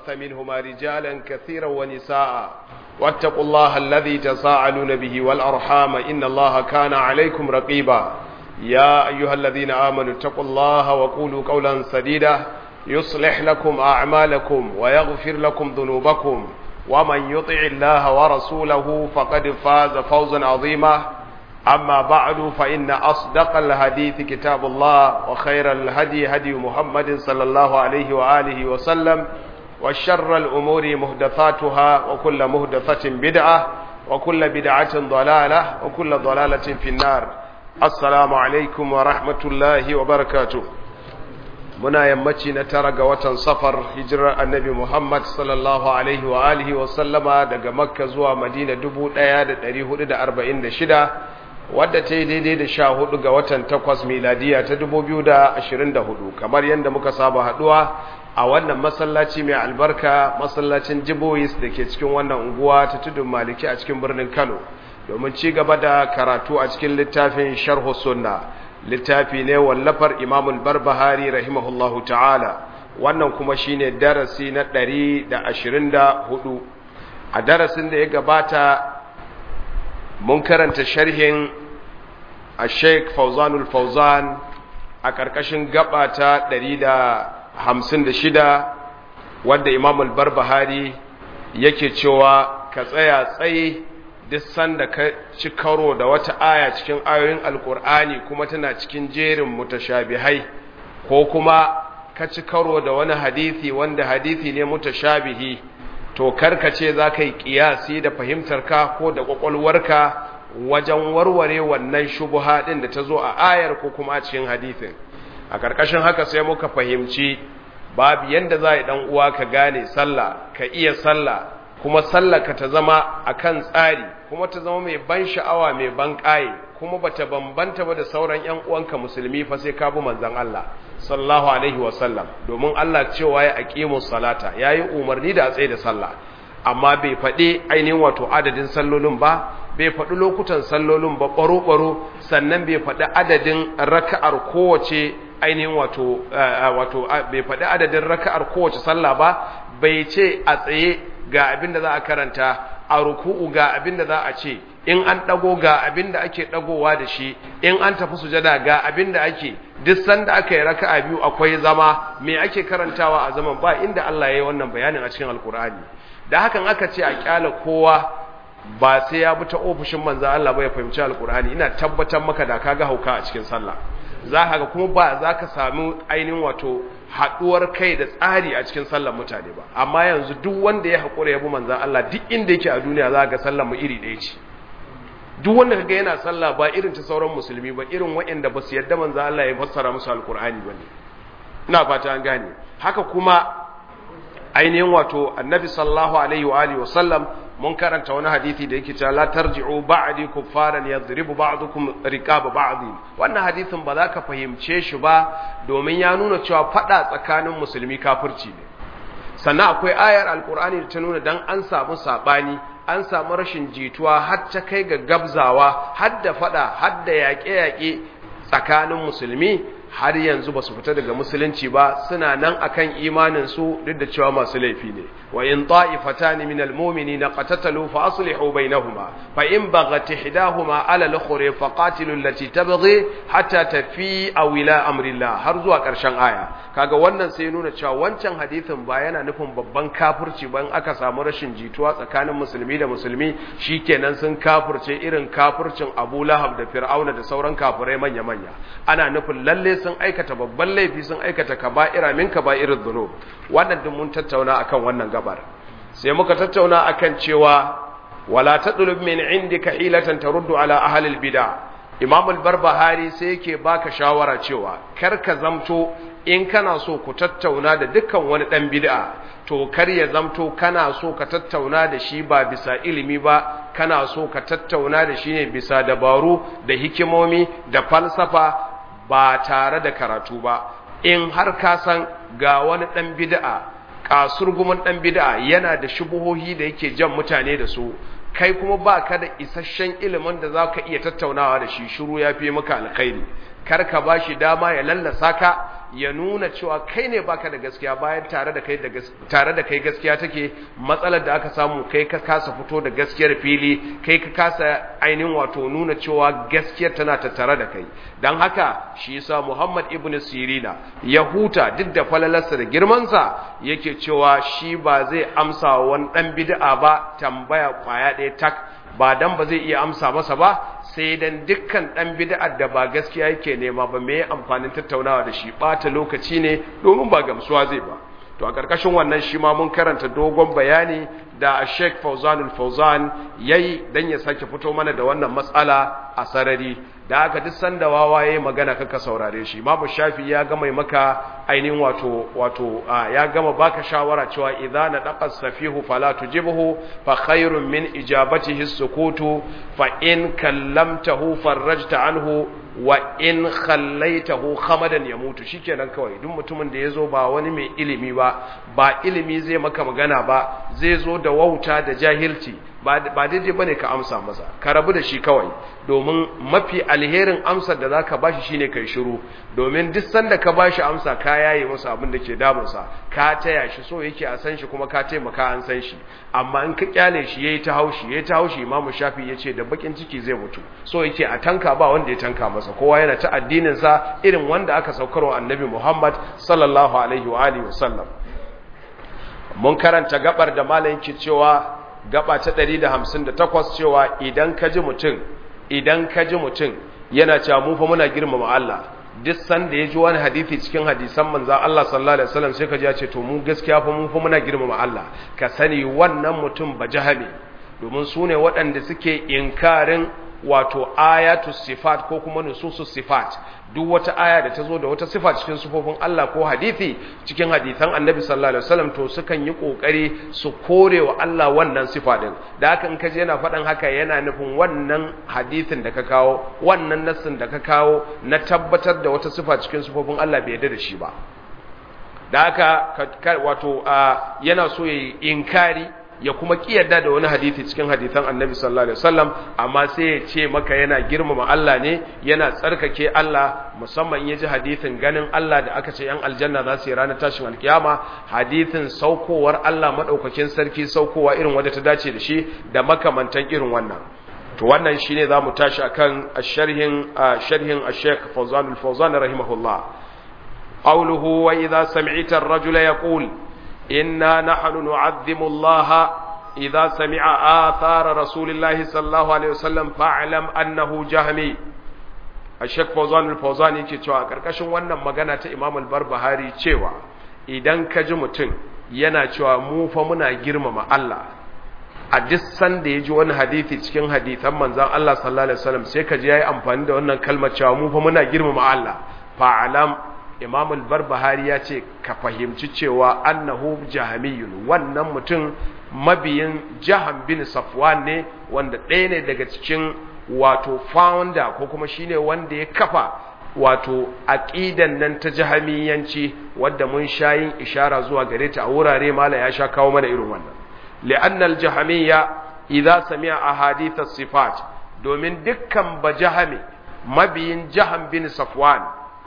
وبث منهما رجالا كثيرا ونساء واتقوا الله الذي تساءلون به والأرحام إن الله كان عليكم رقيبا يا أيها الذين آمنوا اتقوا الله وقولوا قولا سديدا يصلح لكم أعمالكم ويغفر لكم ذنوبكم ومن يطع الله ورسوله فقد فاز فوزا عظيما أما بعد فإن أصدق الحديث كتاب الله وخير الهدي هدي محمد صلى الله عليه وآله وسلم وشر الأمور مهدثاتها وكل مهدثة بدعة وكل بدعة ضلالة وكل ضلالة في النار السلام عليكم ورحمة الله وبركاته muna yammaci na tara ga watan safar hijirar annabi Muhammad sallallahu alaihi wa alihi wa sallama daga makka zuwa madina 1446 wadda ta yi daidai da sha hudu ga watan takwas miladiya ta 2024 kamar yadda muka saba haduwa a wannan masallaci mai albarka masallacin jibois da ke cikin wannan unguwa ta tudun maliki a cikin birnin kano domin ci gaba da karatu a cikin littafin sharhu sunna littafi ne wallafar imamul barbahari rahimahullahu ta'ala wannan kuma shine darasi na ɗari da ashirin da hudu a darasin da ya gabata mun karanta sharhin a sheik fauzanul fauzan a ƙarƙashin gaba ta ɗari da hamsin da shida wadda imamul barbahari yake cewa ka tsaya tsaye duk sanda ka ci karo da wata aya cikin ayoyin alkur'ani kuma tana cikin jerin mutashabihai ko kuma ka ci karo da wani hadisi wanda hadisi ne mutashabihi to karkace za ka yi kiyasi da fahimtarka ko da kwakwalwarka wajen warware wannan shubuha ɗin da ta zo a ayar ko kuma a cikin hadisin a ƙarƙashin haka sai muka fahimci babu yanda za a yi ɗan uwa ka gane sallah ka iya sallah kuma sallaka ta zama akan tsari kuma ta zama mai ban sha'awa mai ban ƙaye kuma bata bambanta ba da sauran ƴan uwanka musulmi fa sai ka bi manzon Allah sallallahu alaihi wa sallam domin Allah cewa ya aqimu salata yayi umarni da a tsaye da sallah amma bai faɗi ainihin wato adadin sallolin ba bai faɗi lokutan sallolin ba ɓaro-ɓaro sannan bai faɗi adadin raka'ar kowace ainihin wato wato bai faɗi adadin raka'ar kowace sallah ba bai ce a tsaye ga abin da za a karanta a ruku'u ga abin da za a ce in an dago ga abin da ake dagowa da shi in an tafi sujada ga abin da ake duk sanda aka yi raka'a biyu akwai zama me ake karantawa a zaman ba inda Allah ya yi wannan bayanin a cikin alkur'ani da hakan aka ce a kyala kowa ba sai ya bi ta ofishin manzo Allah ba ya fahimci alkur'ani ina tabbatar maka da kaga hauka a cikin sallah za ka ga kuma ba za ka samu ainihin wato haɗuwar kai da tsari a cikin sallar mutane ba amma yanzu duk wanda ya haƙura ya bi manzan Allah duk inda yake a duniya za ga sallar mu iri ɗaya ce duk wanda kaga yana sallah ba irin ta sauran musulmi ba irin waɗanda ba su yarda manzan Allah ya fassara musu alƙur'ani ba ne ina fata an gane haka kuma ainihin wato annabi sallallahu alaihi wa alihi wa sallam mun karanta wani hadisi da yake cewa la tarji'u ba'di kuffaran yadribu ba'dukum riqaba ba'd wannan hadisin ba za ka fahimce shi ba domin ya nuna cewa fada tsakanin musulmi kafirci ne sannan akwai ayar alkur'ani da ta nuna dan an samu sabani an samu rashin jituwa har ta kai ga gabzawa har da fada har da yaƙe-yaƙe tsakanin musulmi har yanzu ba su fita daga musulunci ba suna nan akan imanin su duk da cewa masu laifi ne wa in ta'ifatan min almu'minina qatatalu fa aslihu bainahuma fa in baghat ihdahuma ala al-ukhra fa qatilu allati tabghi hatta tafi aw ila amrillah har zuwa karshen aya kaga wannan sai nuna cewa wancan hadisin ba yana nufin babban kafirci ba in aka samu rashin jituwa tsakanin musulmi da musulmi shikenan sun kafirce irin kafircin Abu Lahab da Fir'auna da sauran kafirai manya manya ana nufin lalle sun aikata babban laifi sun aikata kaba'ira min kaba'irud dhunub wannan duk mun tattauna akan wannan gabar sai muka tattauna akan cewa wala tadlub min indika hilatan taruddu ala ahli albid'a Imam al-Barbahari sai yake baka shawara cewa kar ka zamto in kana so ku tattauna da dukkan wani dan bid'a to kar ya zamto kana so ka tattauna da shi ba bisa ilimi ba kana so ka tattauna da shi ne bisa dabaru da hikimomi da falsafa ba tare da karatu ba in har ka san ga wani dan bid'a kasurgumin dan bid'a yana da shubuhohi da yake jan mutane da su kai kuma ba ka da isasshen ilimin da za ka iya tattaunawa da shi shiru ya fi maka alkhairi kar ka ba shi dama ya lallasa ka ya nuna cewa kai ne baka da gaskiya bayan tare da kai da tare da kai gaskiya take matsalar da aka samu kai ka kasa fito da gaskiyar fili kai ka kasa ainihin wato nuna cewa gaskiyar tana tattare da kai dan haka shi yasa Muhammad ibn Sirina ya huta duk da falalarsa da girmansa yake cewa shi ba zai amsa wani dan bid'a ba tambaya kwaya ɗaya tak ba dan ba zai iya amsa masa ba sai dan dukkan dan bid'ar da ba gaskiya yake nema ba me amfanin tattaunawa da shi bata lokaci ne domin ba gamsuwa zai ba to a karkashin wannan shi ma mun karanta dogon bayani da Sheikh Fauzanul Fauzan yayi dan ya sake fito mana da wannan matsala a sarari da aka duk sanda wawa yayi magana kaka saurare shi Imam Shafi ya gama maka ainihin wato wato ya gama baka shawara cewa idza nadaqa safihu fala tujibhu fa khairun min ijabatihi sukutu fa in kallamtahu farajta anhu wa in khallaitahu khamadan yamutu shikenan kawai duk mutumin da yazo ba wani mai ilimi ba ba ilimi zai maka magana ba zai zo da wauta da jahilci ba daidai bane ka amsa masa ka rabu da shi kawai domin mafi alherin amsar da zaka bashi shine kai shiru domin duk sanda ka bashi amsa ka yaye masa abin da ke damunsa ka taya shi so yake a san shi kuma ka taimaka an san shi amma in ka kyale shi yayi ta haushi yayi ta haushi Imam Shafi yace da bakin ciki zai mutu so yake a tanka ba wanda ya tanka masa kowa yana ta addinin sa irin wanda aka saukarwa Annabi Muhammad sallallahu alaihi wa alihi wasallam mun karanta gabar da malamin ke cewa gaba ta 158 cewa idan ka ji mutum idan ka ji mutum yana cewa mu fa muna girmama Allah duk sanda ya ji wani hadisi cikin hadisan manzon Allah sallallahu alaihi wasallam sai ka ji ya ce to mu gaskiya fa mu fa muna girmama Allah ka sani wannan mutum ba jahami domin su ne waɗanda suke inkarin wato ayatu sifat ko kuma nususu sifat duk wata aya da ta zo da wata sifa cikin sifofin Allah ko hadisi cikin hadisan Annabi sallallahu alaihi wasallam to sukan yi kokari su kore wa Allah wannan sifa din da haka in kaje yana faɗan haka yana nufin wannan hadisin da ka kawo wannan nassin da ka kawo na tabbatar da wata sifa cikin sifofin Allah bai yarda da shi ba da haka wato yana so ya yi inkari ya kuma kiyarda da wani hadisi cikin hadisan annabi sallallahu alaihi wasallam amma sai ya ce maka yana girmama Allah ne yana tsarkake Allah musamman yaji hadisin ganin Allah da aka ce yan aljanna za su yi ranar tashin alkiyama hadisin saukowar Allah madaukakin sarki saukowa irin wanda ta dace da shi da makamantan irin wannan to wannan shine zamu tashi akan sharhin sharhin Sheikh Fawzan al-Fawzan rahimahullah qawluhu wa idha sami'ta ar-rajula yaqul إنا نحن نعظم الله إذا سمع آثار رسول الله صلى الله عليه وسلم فاعلم أنه جهمي الشيخ فوزان الفوزان yake cewa karkashin wannan magana ta Imam al-Barbahari cewa idan ka ji mutum yana cewa mu fa muna girmama Allah a duk sanda ya ji wani hadisi cikin hadisan manzon Allah sallallahu alaihi wasallam sai ka ji yayi amfani da wannan kalmar cewa mu fa muna girmama Allah fa'alam imam al-barbahari ya ce ka fahimci cewa annahu jahamiyun wannan mutum mabiyin jaham bin safwan ne wanda ɗaya ne daga cikin wato founder ko kuma shine wanda ya kafa wato aqidan nan ta jahamiyanci wadda mun shayin ishara zuwa gare ta a wurare mala ya sha kawo mana irin wannan li'anna al-jahamiyya idza sami'a ahadith as-sifat domin dukkan bajahami mabiyin jaham bin safwan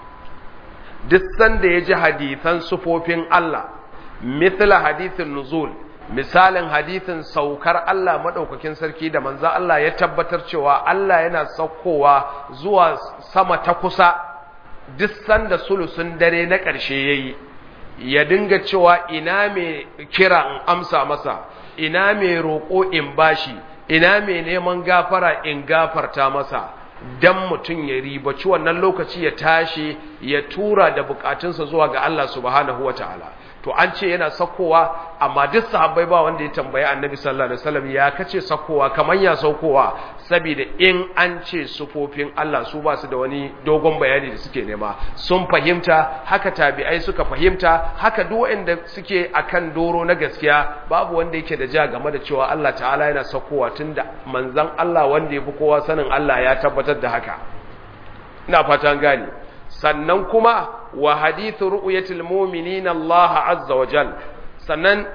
duk sanda ya ji hadithan sufofin Allah mithla hadithin nuzul misalin hadithin saukar Allah madaukakin sarki da manzo Allah ya tabbatar cewa Allah yana saukowa zuwa sama ta kusa duk sanda sulusun dare na ƙarshe yayi ya dinga cewa ina mai kira in amsa masa ina mai roƙo in bashi ina mai neman gafara in gafarta masa dan mutum ya ribaci wannan lokaci ya tashi ya tura da bukatunsa zuwa ga Allah subhanahu wataala to an ce yana sakowa amma duk sahabbai ba wanda ya tambayi annabi sallallahu alaihi wasallam ya kace sakowa kaman ya saukowa saboda in an ce sufofin Allah su ba su da wani dogon bayani da suke nema sun fahimta haka tabi'ai suka fahimta haka duk wanda suke akan doro na gaskiya babu wanda yake da ja game da cewa Allah ta'ala yana sakowa tunda manzon Allah wanda yafi kowa sanin Allah ya tabbatar da haka ina fatan gane sannan kuma wa hadithu ru'yatil mu'minina Allah azza wa jal sannan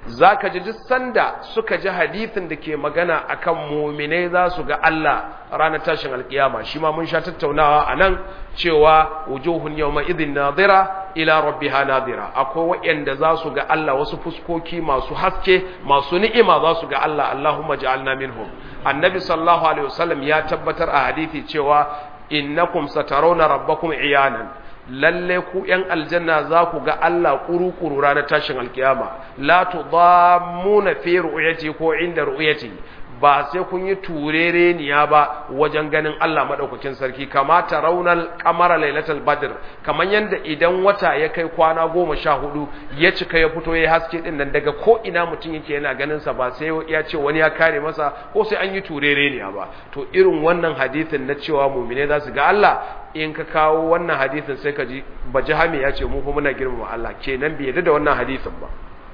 zaka ji duk sanda suka ji hadithin da ke magana akan mu'minai za su ga Allah ranar tashin alkiyama shi ma mun sha tattaunawa anan cewa wujuhun yawma idhin nadira ila rabbiha nadira akwai waɗanda za su ga Allah wasu fuskoki masu haske masu ni'ima za su ga Allah Allahumma ja'alna minhum annabi sallallahu alaihi wasallam ya tabbatar a hadithi cewa innakum satarawna rabbakum iyanan lalle ku ‘yan aljanna za ku ga Allah ƙuru-ƙuru ranar tashin alkiyama, la tu muna fi ru'uyati ko inda ru'uyati ba sai kun yi turereniya ba wajen ganin Allah maɗaukakin sarki, kamata raunar kamara lailatul badr kamar yadda idan wata ya kai kwana goma sha hudu ya cika ya fito ya haske ɗin nan daga ko ina mutum yake yana ganinsa ba sai ya ce wani ya kare masa ko sai an yi turereniya ba to irin wannan hadithin na cewa mumine za su ga Allah in ka kawo wannan hadisin sai ka ji bajahami ya ce mu kuma muna girmama Allah kenan bai yadda da wannan hadisin ba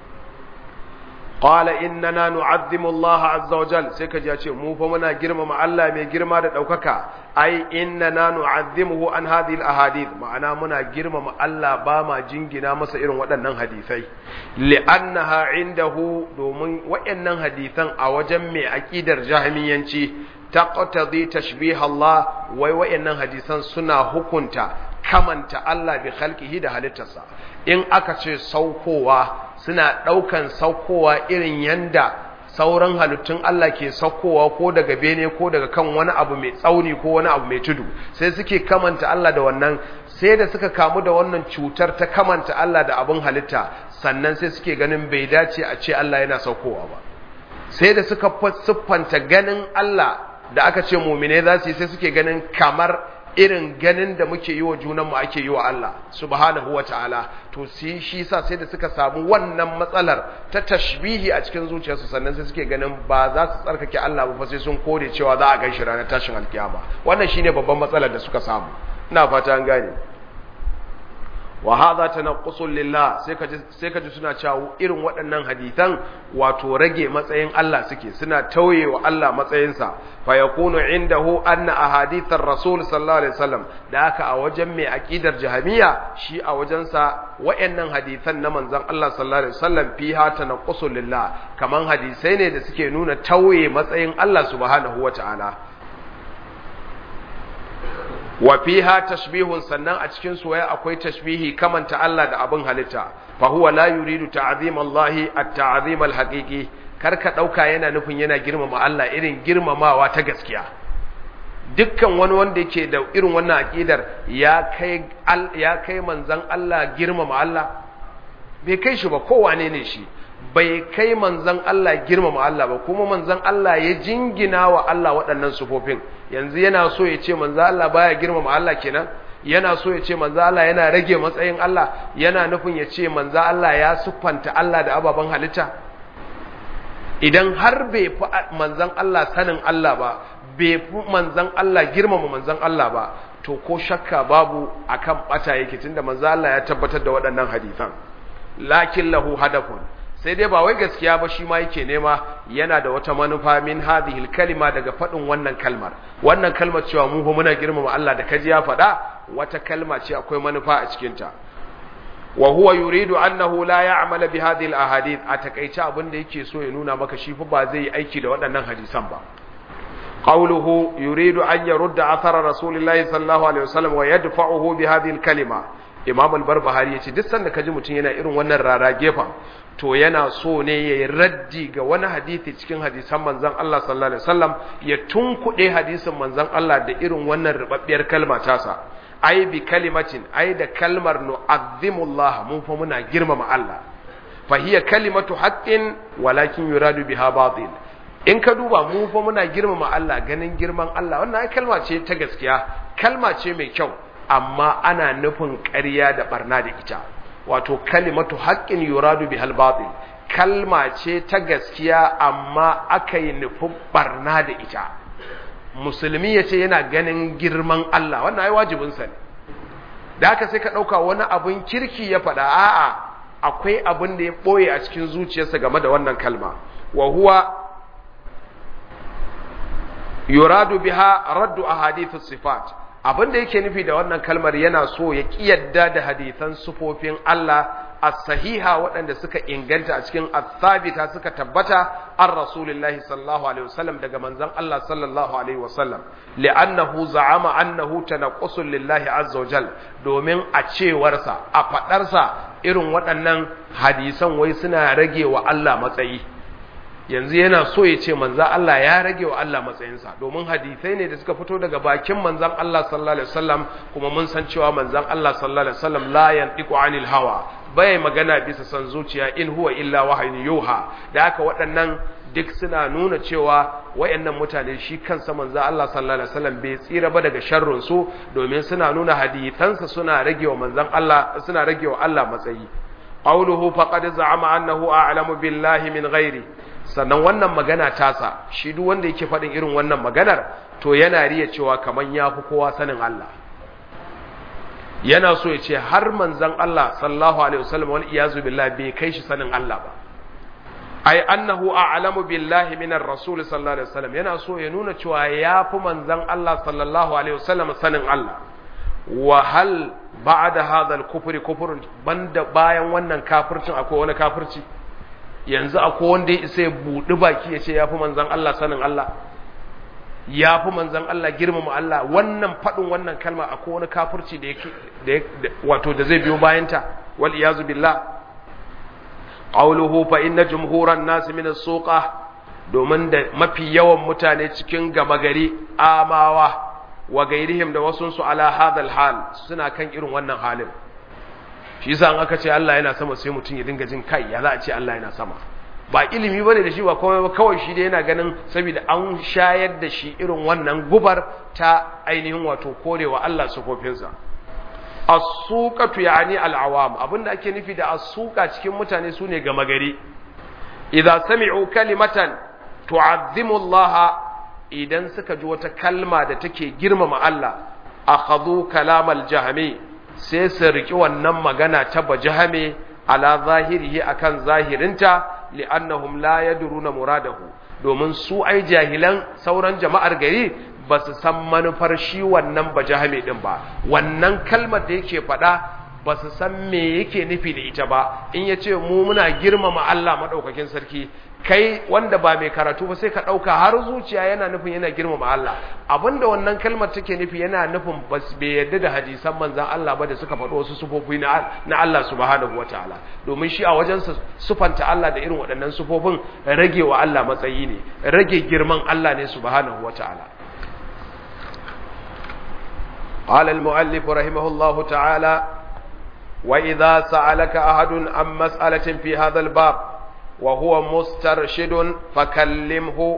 qala innana nu'azzimu Allah azza wa jal sai ka ji ya ce mu fa muna girmama Allah mai girma da daukaka ai innana nu'azzimuhu an hadhihi al-ahadith ma'ana muna girmama Allah ba ma jingina masa irin waɗannan hadisai li'annaha indahu domin waɗannan hadisan a wajen mai aqidar jahmiyanci taqtadi tashbih Allah wai wayannan hadisan suna hukunta kamanta Allah bi khalqihi da halittarsa in aka ce saukowa suna daukan saukowa irin yanda sauran halittun Allah ke saukowa ko daga bene ko daga kan wani abu mai tsauni ko wani abu mai tudu sai suke kamanta Allah da wannan sai da suka kamu da wannan cutar ta kamanta Allah da abin halitta sannan sai suke ganin bai dace a ce Allah yana saukowa ba sai da suka siffanta ganin Allah da aka ce mumine za su yi sai suke ganin kamar irin ganin da muke yi wa junanmu ake yi wa Allah subhanahu wa ta'ala to si shi sa sai da suka samu wannan matsalar ta tashbihi a cikin zuciyarsu sannan sai suke ganin ba za su tsarkake Allah ba sai sun kore cewa za a gan shi ranar tashin alkiyama wannan shine babban matsalar da suka samu ina fata an gane wa hadha tanaqqusun lillah sai kaji sai kaji suna cewa irin waɗannan hadisan wato rage matsayin Allah suke suna tauye wa Allah matsayinsa fa yakunu indahu anna ahadithar rasul sallallahu alaihi wasallam da haka a wajen mai aqidar jahmiya shi a wajensa waɗannan hadisan na manzon Allah sallallahu alaihi wasallam fiha tanaqqusun lillah kaman hadisai ne da suke nuna tauye matsayin Allah subhanahu wataala wa fiha tashbihun sannan a cikin soyayya akwai tashbihi kamanta Allah da abin halitta fa huwa la yuridu ta'zim Allah at-ta'zim al-haqiqi karka dauka yana nufin yana girmama Allah irin girmamawa ta gaskiya dukkan wani wanda yake da irin wannan aqidar ya kai ya kai manzon Allah girmama Allah bai kai shi ba kowane ne shi bai kai manzan Allah girmama Allah ba kuma manzan Allah ya jingina wa Allah waɗannan sufofin yanzu yana so ya ce manzan Allah baya girmama Allah kenan yana so ya ce manzan Allah yana rage matsayin Allah yana nufin ya ce manzan Allah ya siffanta Allah da ababen halitta idan har bai fi manzan Allah sanin Allah ba bai fi manzan Allah girmama manzan Allah ba to ko shakka babu akan bata yake tunda manzan Allah ya tabbatar da waɗannan hadisan lakin lahu hadafun sai dai ba wai gaskiya ba shi ma yake nema yana da wata manufa min hadhihi kalima daga fadin wannan kalmar wannan kalmar cewa mu fa muna girmama Allah da kaji ya faɗa wata kalma ce akwai manufa a cikin ta wa huwa yuridu annahu la ya'mala bi hadhihi al-ahadith a takeice abin da yake so ya nuna maka shi fa ba zai yi aiki da waɗannan hadisan ba qawluhu yuridu an yarudda athara rasulillahi sallallahu alaihi wasallam wa yadfa'uhu bi hadhihi al-kalima imam al-barbahari yace duk sanda kaji mutun yana irin wannan rara gefen to yana so ne ya yi raddi ga wani hadisi cikin hadisan manzan Allah sallallahu alaihi wasallam ya tunkuɗe hadisin manzan Allah da irin wannan rubabbiyar kalma tasa ai bi kalimatin ai da kalmar nu'azzimullah mun fa muna girmama Allah fa hiya kalimatu haqqin walakin yuradu biha batil in ka duba mu fa muna girmama Allah ganin girman Allah wannan ai kalma ce ta gaskiya kalma ce mai kyau amma ana nufin ƙarya da barna da ita wato kalimatu haƙƙin yuradu bihal batil kalma ce ta gaskiya amma aka yi nufin barna da ita musulmi ya ce yana ganin girman Allah wannan ai wajibinsa ne da haka sai ka ɗauka wani abin kirki ya faɗa a'a akwai abin da ya ɓoye a cikin zuciyarsa game da wannan kalma wa huwa yuradu biha raddu ahadithu sifat abin da yake nufi da wannan kalmar yana so ya ƙiyadda da hadithan sufofin Allah as-sahiha waɗanda suka inganta a cikin as-sabita suka tabbata an rasulillahi sallallahu alaihi wasallam daga manzon Allah sallallahu alaihi wasallam li'annahu za'ama annahu tanaqqusul lillahi azza wajal domin a cewarsa a fadarsa irin waɗannan hadisan wai suna rage wa Allah matsayi yanzu yana so ya ce manzan Allah ya rage wa Allah matsayinsa domin hadisai ne da suka fito daga bakin manzan Allah sallallahu alaihi wasallam kuma mun san cewa manzan Allah sallallahu alaihi wasallam la yantiqu anil hawa bai magana bisa san zuciya in huwa illa wahyun yuha da haka waɗannan duk suna nuna cewa wayannan mutane shi kansa manzan Allah sallallahu alaihi wasallam bai tsira ba daga sharrin su domin suna nuna hadisansa suna rage wa manzan Allah suna rage wa Allah matsayi qawluhu faqad za'ama annahu a'lamu billahi min ghairi sannan wannan magana tasa shi duk wanda yake faɗin irin wannan maganar to yana riya cewa kaman ya fi kowa sanin Allah yana so ya ce har manzan Allah sallallahu alaihi wasallam wal iyazu billah bai kai shi sanin Allah ba ai annahu a'lamu billahi min ar-rasul sallallahu alaihi wasallam yana so ya nuna cewa ya fi manzan Allah sallallahu alaihi wasallam sanin Allah wa hal ba'da hadha al-kufri kufrun banda bayan wannan kafircin akwai wani kafirci yanzu akwai wanda ya isa ya buɗi baki ya ce ya fi manzan Allah sanin Allah ya fi manzan Allah girmama Allah wannan faɗin wannan kalma akwai wani kafirci da yake wato da zai biyo bayanta wal iyazu billah qawluhu fa inna jumhuran nas min as-suqa domin da mafi yawan mutane cikin gama gari amawa wa gairihim da wasunsu ala hadal hal suna kan irin wannan halin shi yasa an aka ce Allah yana sama sai mutum ya dinga jin kai ya za a ce Allah yana sama ba ilimi bane da shi ba komai ba kawai shi da yana ganin saboda an shayar da shi irin wannan gubar ta ainihin wato korewa Allah sufofinsa as-suqatu yani al-awam abinda ake nufi da as-suqa cikin mutane sune gama gari idza sami'u kalimatan tu'azzimu Allah idan suka ji wata kalma da take girmama Allah akhadhu kalamal jahmi sai su riki wannan magana ta bajahame ala zahirihi akan zahirinta li'annahum la yadruna muradahu domin su ai jahilan sauran jama'ar gari ba su san manufar shi wannan bajahame din ba wannan kalmar da yake faɗa ba su san me yake nufi da ita ba in ya ce mu muna girmama Allah maɗaukakin sarki kai wanda ba mai karatu ba sai ka ɗauka har zuciya yana nufin yana girmama Allah abinda wannan kalmar take nufi yana nufin bai yadda da hadisan manzan Allah ba da suka faɗo wasu sufofi na Allah subhanahu wa ta'ala domin shi a wajensa sufanta Allah da irin waɗannan sufofin rage wa Allah matsayi ne rage girman Allah ne subhanahu wa ta'ala قال المؤلف رحمه الله تعالى وإذا سألك أحد عن مسألة في هذا الباب وهو مسترشد فكلمه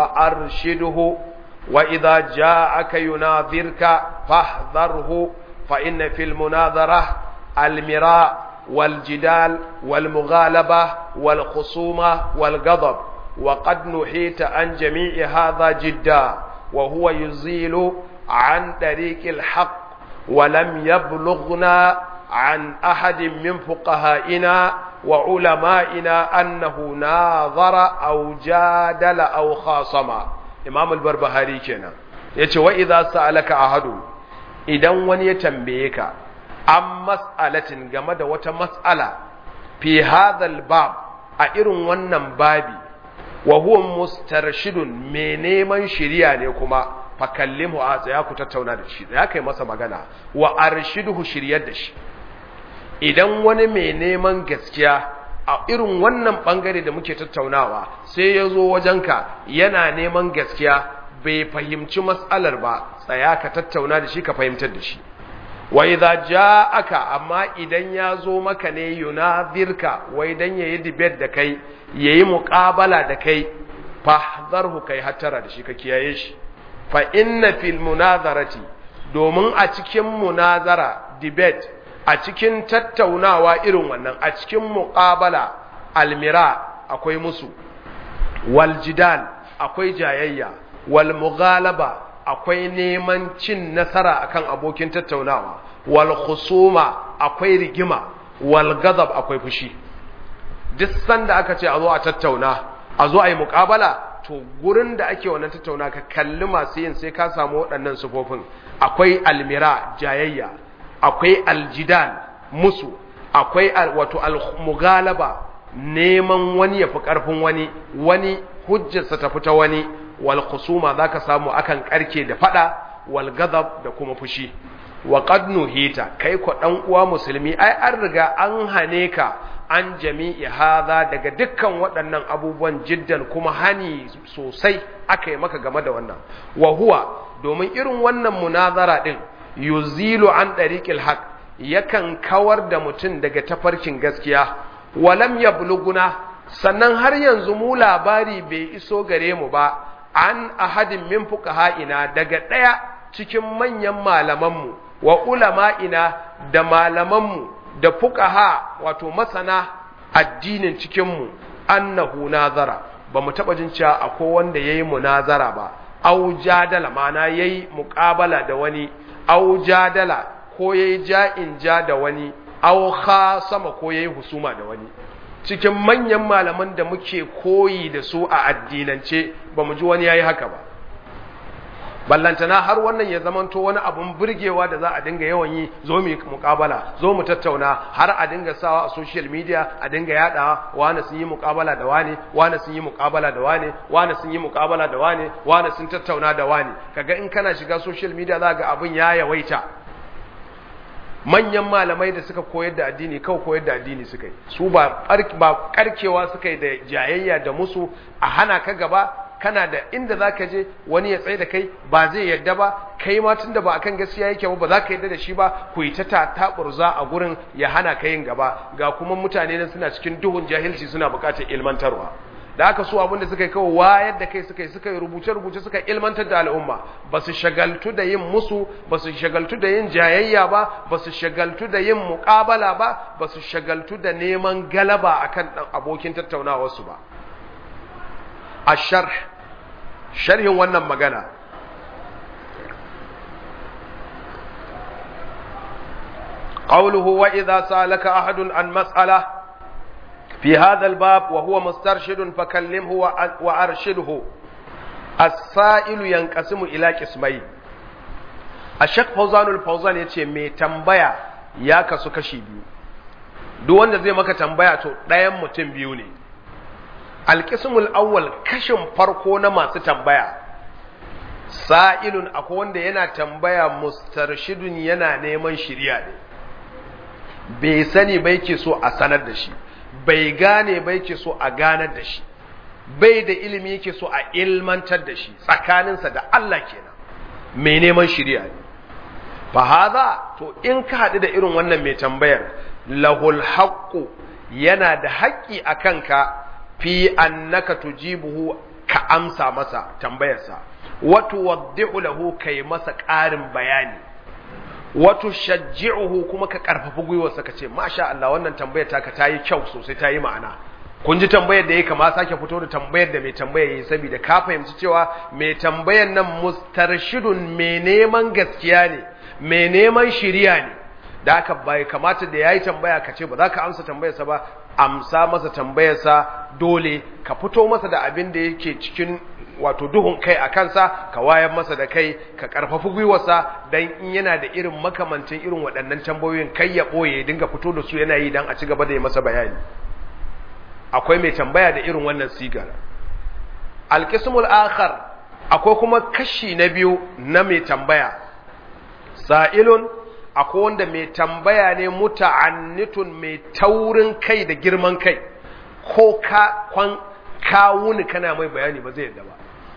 وأرشده وإذا جاءك يناظرك فاحذره فإن في المناظرة المراء والجدال والمغالبة والخصومة والغضب وقد نحيت عن جميع هذا جدا وهو يزيل عن طريق الحق ولم يبلغنا عن أحد من فقهائنا وعلمائنا أنه ناظر أو جادل أو خاصم إمام البربهاري كنا yace wa idza sa'alaka ahadu idan wani ya tambaye ka an mas'alatin game da wata mas'ala fi hadhal bab a irin wannan babi wa huwa mustarshidun me neman shiriya ne kuma fakallimu a tsaya ku tattauna da shi ya kai masa magana wa arshiduhu shiryar da shi idan wani mai neman gaskiya a irin wannan bangare da muke tattaunawa sai ya zo wajenka yana neman gaskiya bai fahimci matsalar ba tsaya ka tattauna da shi ka fahimtar da shi wa idza ja'aka amma idan ya zo maka ne yunazirka wai idan yayi debate da kai yayi muqabala da kai fahdharhu kai hattara da shi ka kiyaye shi fa inna fil munazarati domin a cikin munazara debate a cikin tattaunawa irin wannan a cikin muqabala almira akwai musu wal jidal akwai jayayya wal mughalaba akwai neman cin nasara akan abokin tattaunawa wal khusuma akwai rigima wal ghadab akwai fushi duk sanda aka ce a zo a tattauna a zo a yi muqabala to gurin da ake wannan tattauna ka kalli masu yin sai ka samu waɗannan sufofin akwai almira jayayya akwai aljidal musu akwai wato al-mughalaba neman wani ya fi ƙarfin wani wani hujjarsa ta fita wani wal khusuma zaka samu akan karke da fada wal ghadab da kuma fushi wa qad nuhita kai ko dan uwa musulmi ai an riga an hane ka an jami'i hadha daga dukkan waɗannan abubuwan jiddan kuma hani sosai aka yi maka game da wannan wa huwa domin irin wannan munazara din yuzilu an dariqil haqq yakan kawar da mutum daga tafarkin gaskiya walam yabluguna sannan har yanzu mu labari bai iso gare mu ba an ahadin min fuqaha'ina daga ɗaya cikin manyan malamanmu wa ulama'ina da malamanmu da fuqaha wato masana addinin cikinmu annahu nazara ba mu taɓa jin cewa akwai wanda yayi munazara ba au jadala mana yayi muqabala da wani au jadala ko yayi ja'in ja da wani au khasama ko yayi husuma da wani cikin manyan malaman da muke koyi da su a addinance ba mu ji wani yayi haka ba ballantana har wannan ya zamanto wani abun burgewa da za a dinga yawan yi zo mu muƙabala zo mu tattauna har a dinga sawa a social media a dinga yadawa wani sun yi muƙabala da wani wani sun yi muƙabala da wani wani sun yi muƙabala da wani wani sun tattauna da wani kaga in kana shiga social media za ga abun ya yawaita manyan malamai da suka koyar da addini kawai koyar da addini suka yi su ba karkewa suka yi da jayayya da musu a hana ka gaba kana da inda za ka je wani ya tsaye da kai ba zai yadda ba kai ma tun da ba akan gaskiya yake ba ba za ka yadda da shi ba ku yi ta taɓurza a gurin ya hana ka yin gaba ga kuma mutane nan suna cikin duhun jahilci suna buƙatar ilmantarwa da aka so abinda suka yi kawai wayar da kai suka yi suka yi rubuce-rubuce suka ilmantar da al'umma ba su shagaltu da yin musu ba su shagaltu da yin jayayya ba ba su shagaltu da yin muƙabala ba ba su shagaltu da neman galaba akan ɗan abokin tattaunawarsu ba a sharh sharhin wannan magana قوله وإذا سألك أحد عن مسألة في هذا الباب وهو مسترشد فكلمه وأرشده السائل ينقسم إلى قسمين الشيخ فوزان الفوزان yace mai tambaya ya kasu kashi biyu duk wanda zai maka tambaya to ɗayan mutum biyu ne alqismul awwal kashin farko na masu tambaya sa'ilun akwai wanda yana tambaya mustarshidun yana neman shiriya ne bai sani bai ke so a sanar da shi bai gane bai ke so a ganar da shi bai da ilimi yake so a ilmantar da shi tsakaninsa da Allah kenan mai neman shirya ne fa haza to in ka haɗu da irin wannan mai tambayar lahul haqqu yana da haƙƙi a kanka fi annaka tujibuhu ka amsa masa tambayarsa wato waddihu lahu kai masa ƙarin bayani wato shajji'uhu kuma ka karfafa gwiwarsa ka ce masha Allah wannan tambayar taka ta yi kyau sosai ta yi ma'ana kun ji tambayar da ya kama sake fito da tambayar da mai tambayar yi saboda ka fahimci cewa mai tambayar nan mustarshidun mai neman gaskiya ne mai neman shiriya ne da aka bai kamata da yayi tambaya ka ce ba za ka amsa tambayarsa ba amsa masa tambayarsa dole ka fito masa da abin da yake cikin wato duhun kai a kansa ka wayar masa da kai ka karfafi gwiwarsa dan in yana da irin makamantin irin waɗannan tambayoyin kai ya ɓoye ya dinga fito da su yana yi dan a ci gaba da yi masa bayani akwai mai tambaya da irin wannan sigar alqismul akhar akwai kuma kashi na biyu na mai tambaya sa'ilun akwai wanda mai tambaya ne muta'annitun mai taurin kai da girman kai ko ka kwan kawuni kana mai bayani ba zai yadda ba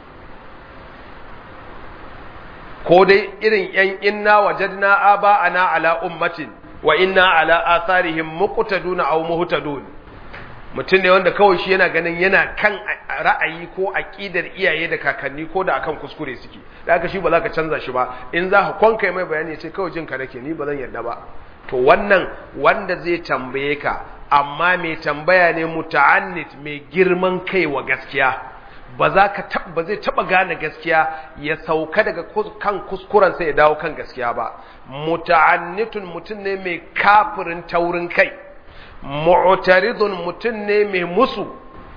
ko dai irin yan inna wajadna aba ana ala ummatin wa inna ala atharihim muqtaduna aw muhtadun mutum ne wanda kawai shi yana ganin yana kan ra'ayi ko aqidar iyaye da kakanni ko da akan kuskure suke da haka shi ba za ka canza shi ba in za ka kwanka mai bayani ya ce kawai jin ka nake ni ba zan yarda ba to wannan wanda zai tambaye ka amma mai tambaya ne muta'annit mai girman kai wa gaskiya ba za ka ba zai taba gane gaskiya ya sauka daga kan kuskuren sai ya dawo kan gaskiya ba muta'annitun mutum ne mai kafirin taurin kai mu'taridun mutum ne mai musu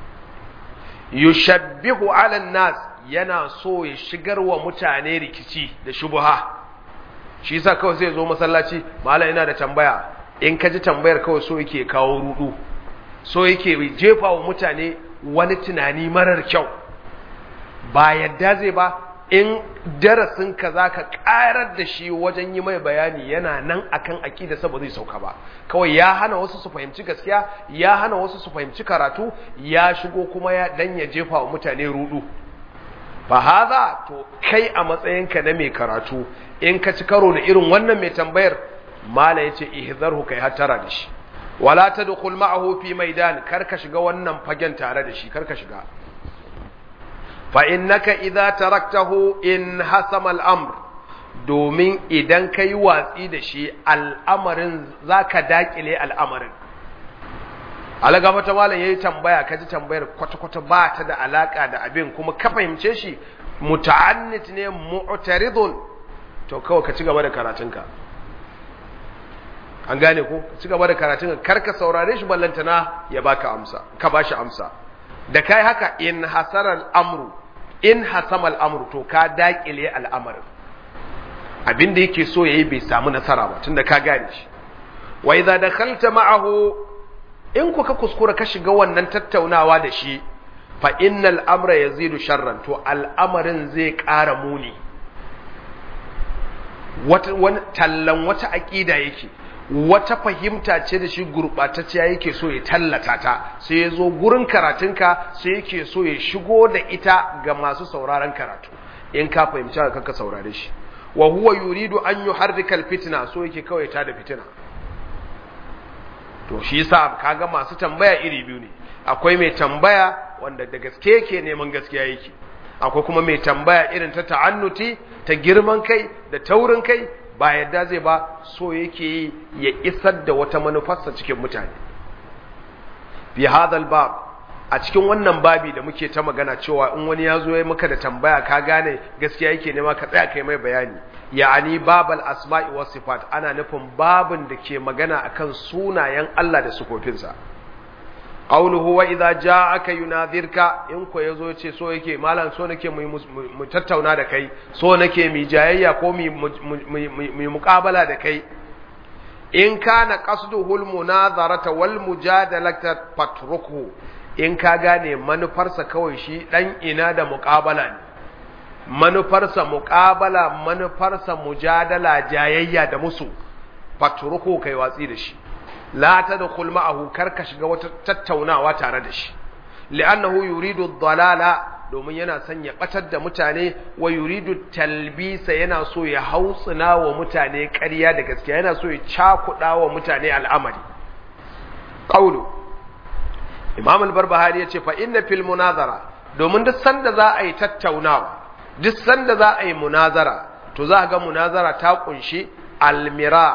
yushabbihu ala nas yana so ya shigar wa mutane rikici da shubuha shi yasa kawai sai zo masallaci mala ina da tambaya in ka ji tambayar kawai so yake kawo rudu so yake jefa wa mutane wani tunani marar kyau ba yadda zai ba in darasin ka za ka ƙarar da shi wajen yi mai bayani yana nan akan aƙida ba zai sauka ba kawai ya hana wasu su fahimci gaskiya ya hana wasu su fahimci karatu ya shigo kuma ya dan ya jefa wa mutane rudu fa haza to kai a matsayinka na mai karatu in ka ci karo da irin wannan mai tambayar mala yace ihzarhu kai hatara da shi wala tadkhul ma'ahu fi maidan kar ka shiga wannan fagen tare da shi kar ka shiga fa innaka idza taraktahu in hasama al-amr domin idan kai watsi da shi al'amarin zaka dakile al'amarin alaga mata malam yayi tambaya kaji tambayar kwata-kwata ba ta da alaka da abin kuma ka fahimce shi muta'annit ne mu'taridun to kawai ka ci gaba da karatunka an gane ko ci gaba da karatun karka saurare shi ballantana ya baka amsa ka bashi amsa da kai haka in hasara al'amru in hasama al'amru to ka dakile al'amarin abin da yake so yayi bai samu nasara ba tunda ka gane shi wa idza dakhalta ma'ahu in ku ka kuskura ka shiga wannan tattaunawa da shi fa innal amra yazidu sharran to al'amarin zai ƙara muni wata wani tallan wata aqida yake wata fahimta ce da shi gurɓatacciya yake so ya tallata ta sai ya zo gurin karatunka sai yake so ya shigo da ita ga masu sauraron karatu in ka fahimci ka ka saurare shi wa huwa yuridu an yuharrika alfitna so yake kawai ta da fitina to shi yasa kaga masu tambaya iri biyu ne akwai mai tambaya wanda da gaske yake neman gaskiya yake akwai kuma mai tambaya irin ta ta'annuti ta girman kai da taurin kai ba yadda zai ba so yake yi ya isar da wata manufarsa cikin mutane fi hadal bab a cikin wannan babi da muke ta magana cewa in wani ya zo ya maka da tambaya ka gane gaskiya yake nema ka tsaya kai mai bayani ya'ani babal asma'i was sifat ana nufin babin da ke magana akan sunayen Allah da sifofinsa qawluhu wa idza ja'aka yunadhirka in ko yazo yace so yake malam so nake mu tattauna da kai so nake mi jayayya ko mi mi muqabala da kai in kana qasduhu almunazarata wal mujadalata fatruku in ka gane manufarsa kawai shi dan ina da muqabala ne manufarsa muqabala manufarsa mujadala jayayya da musu fatruku kai watsi da shi la tadkhul ma'ahu karka shiga wata tattaunawa tare da shi li'annahu yuridu ad-dalala domin yana son ya batar da mutane wa yuridu talbisa yana so ya hautsina wa mutane ƙarya da gaskiya yana so ya cakuɗa wa mutane al'amari qawlu imam al-barbahari yace fa inna fil munazara domin duk sanda za a yi tattaunawa duk sanda za a yi munazara to za ga munazara ta kunshi almira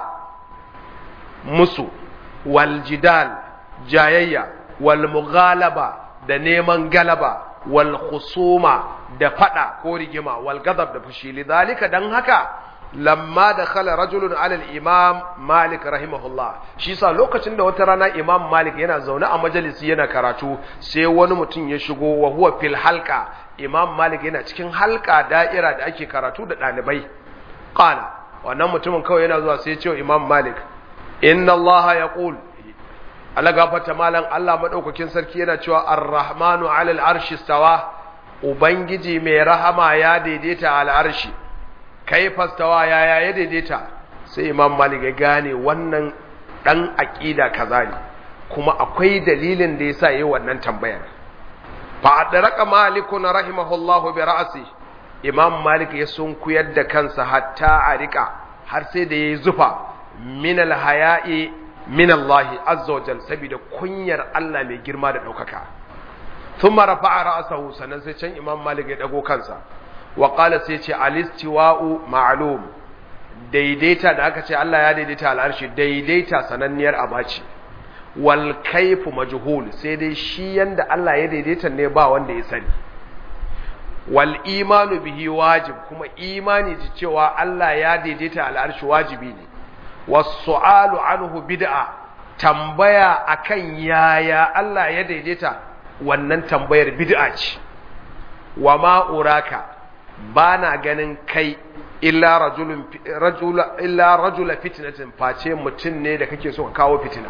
musu waljidal jayayya walmughalaba da neman galaba wal khusuma da fada ko rigima wal gadab da fushi lidhalika dan haka lamma dakhala rajulun ala al-imam malik rahimahullah shi sa lokacin da wata rana imam malik yana zaune a majalisi yana karatu sai wani mutum ya shigo wa huwa fil halqa imam malik yana cikin halka da'ira da ake karatu da dalibai qala wannan mutumin kawai yana zuwa sai ya ce wa imam malik inna allaha yaqul ala gafata malan Allah madaukakin sarki yana cewa ar-rahmanu 'ala al-arshi stawa ubangiji mai rahama ya daidaita al arshi kaifa stawa ya ya daidaita sai imam malik ya gane wannan dan aqida kaza ne kuma akwai dalilin da yasa yayi wannan tambayar fa adraka malikun rahimahullahu bi ra'si imam malik ya sunkuyar da kansa hatta a rika har sai da yayi zufa min al-haya'i min Allah azza wa jal saboda kunyar Allah mai girma da daukaka thumma rafa'a ra'sahu sanan sai can Imam Malik ya dago kansa wa qala sai ce alistiwa'u ma'lum daidaita da aka ce Allah ya daidaita al'arshi daidaita sananniyar abaci wal kayfu majhul sai dai shi yanda Allah ya daidaita ne ba wanda ya sani wal imanu bihi wajib kuma imani ji cewa Allah ya daidaita al'arshi wajibi ne wasu'alu anhu bid'a tambaya akan yaya Allah ya daidaita wannan tambayar bid'a ce wa ma uraka bana ganin kai illa rajulun rajula illa rajula fitnatin face mutum ne da kake so ka kawo fitina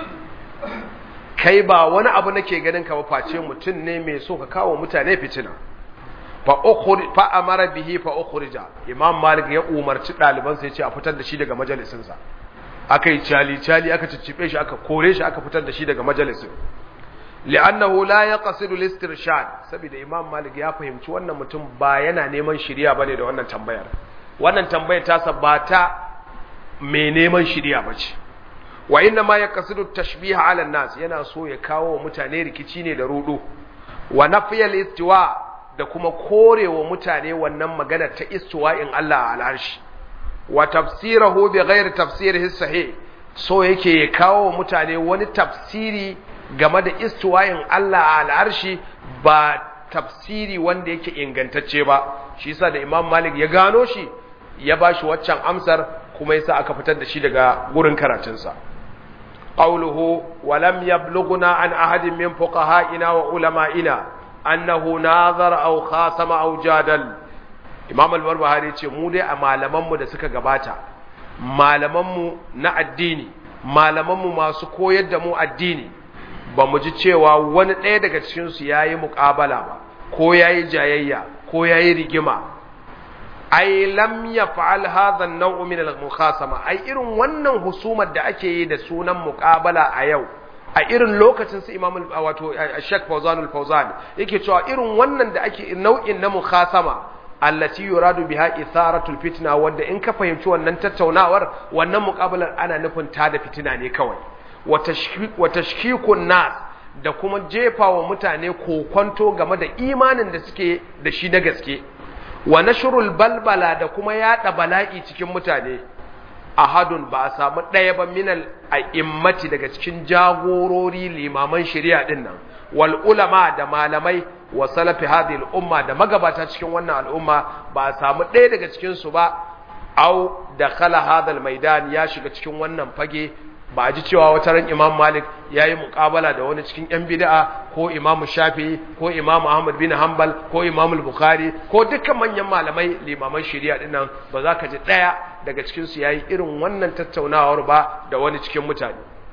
kai ba wani abu nake ganin ka ba face mutum ne mai so ka kawo mutane fitina fa ukhri fa amara bihi fa ukhrija imam malik ya umarci daliban sai ya ce a fitar da shi daga majalisin sa aka yi cali cali aka ciccibe shi aka kore shi aka fitar da shi daga majalisin li'annahu la yaqsidu al-istirshad saboda imam malik ya fahimci wannan mutum ba yana neman shiriya bane da wannan tambayar wannan tambayar ta sabata mai neman shiriya bace wa inna ma yaqsidu tashbiha 'ala an-nas yana so ya kawo mutane rikici ne da rudu wa nafiyal istiwa da kuma korewa mutane wannan magana ta istiwa'in Allah al-arshi wa tafsirahu bi ghairi tafsirihi sahih so yake ya kawo mutane wani tafsiri game da istiwa'in Allah a al'arshi ba tafsiri wanda yake ingantacce ba shi yasa da Imam Malik ya gano shi ya bashi waccan amsar kuma yasa aka fitar da shi daga gurin karatunsa qawluhu wa lam yablughna an ahadin min fuqaha'ina wa ulama'ina annahu nazara aw khasama aw jadal Imam al-Barbahari ce mu dai a malaman mu da suka gabata malaman mu na addini malaman mu masu koyar da mu addini ba mu ji cewa wani ɗaya daga cikinsu ya yi muƙabala ba ko ya yi jayayya ko ya yi rigima ai lam ya fa'al hadhan nau'u min al-mukhasama ai irin wannan husumar da ake yi da sunan muƙabala a yau a irin lokacin su imam wato Sheikh Fawzan al-Fawzan yake cewa irin wannan da ake nau'in na mukhasama allati yuradu biha itharatul fitna wanda in ka fahimci wannan tattaunawar wannan muƙabalar ana nufin ta da fitina ne kawai wa tashkikun nas da kuma jefa wa mutane kokonto game da imanin da suke da shi na gaske wa nashrul balbala da kuma yada bala'i cikin mutane ahadun ba a samu ɗaya ba minal a'immati daga cikin jagorori limaman shari'a din nan wal ulama da malamai wa salafi hadhihi umma da magabata cikin wannan al'umma ba a samu ɗaya daga cikin su ba au da khala hadal maidan ya shiga cikin wannan fage ba a ji cewa wata ran imam malik ya yi muƙabala da wani cikin yan bida'a ko imam shafi ko imam ahmad bin hanbal ko imam bukhari ko dukkan manyan malamai limaman shari'a dinnan ba za ka ji ɗaya daga cikinsu ya yi irin wannan tattaunawar ba da wani cikin mutane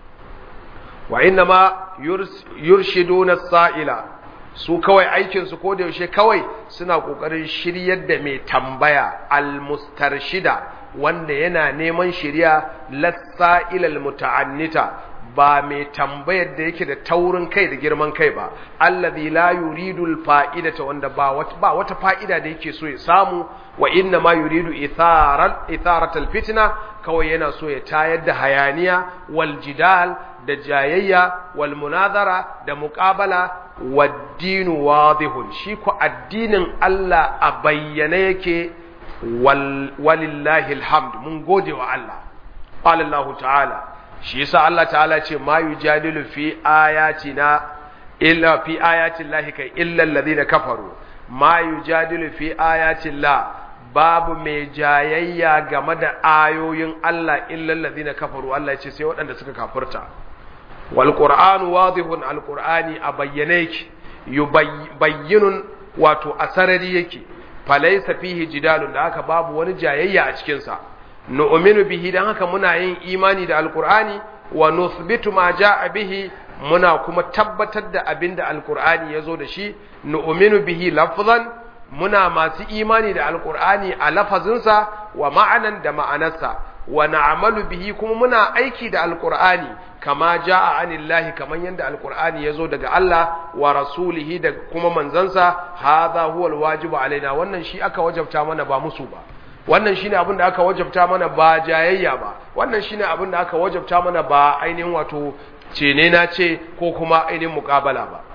wa inna ma yurshiduna sa'ila su kawai aikinsu ko da yaushe kawai suna ƙoƙarin shiryar da mai tambaya almustarshida wanda yana neman shirya lassa'ilal muta'annita ba mai tambayar da yake da taurin kai da girman kai ba allazi la yuridul fa'idata wanda ba wata ba wata fa'ida da yake so ya samu wa inna ma yuridu itharat itharatal fitna kawai yana so ya tayar da hayaniya wal jidal da jayayya wal munazara da muqabala waddinu wadihun shi ko addinin Allah a bayyane yake walillahi alhamd mun gode wa Allah qala Allah ta'ala shi yasa Allah ta'ala ce ma yujadilu fi ayatina illa fi ayati llahi kai illa alladhina kafaru ma yujadilu fi ayati llah babu mai jayayya game da ayoyin Allah illa alladhina kafaru Allah ya ce sai waɗanda suka kafirta wal qur'anu wadihun al qur'ani a bayyane yake yubayyinun wato asarari yake falaisa fihi jidalun da haka babu wani jayayya a cikinsa nu'minu bihi dan haka muna yin imani da alqur'ani wa nuthbitu ma jaa bihi muna kuma tabbatar da abinda alqur'ani yazo da shi nu'minu bihi lafzan muna masu imani da alqur'ani a lafazinsa wa ma'anan da ma'anarsa wa na'malu bihi kuma muna aiki da alqur'ani kama jaa anillahi kaman yanda alqur'ani yazo daga Allah wa rasulihi da kuma manzansa hadha huwa alwajibu alaina wannan shi aka wajabta mana ba musu ba wannan shine abin da aka wajabta mana ba jayayya ba wannan shine abin da aka wajabta mana ba ainihin wato cene na ce ko kuma ainihin muqabala ba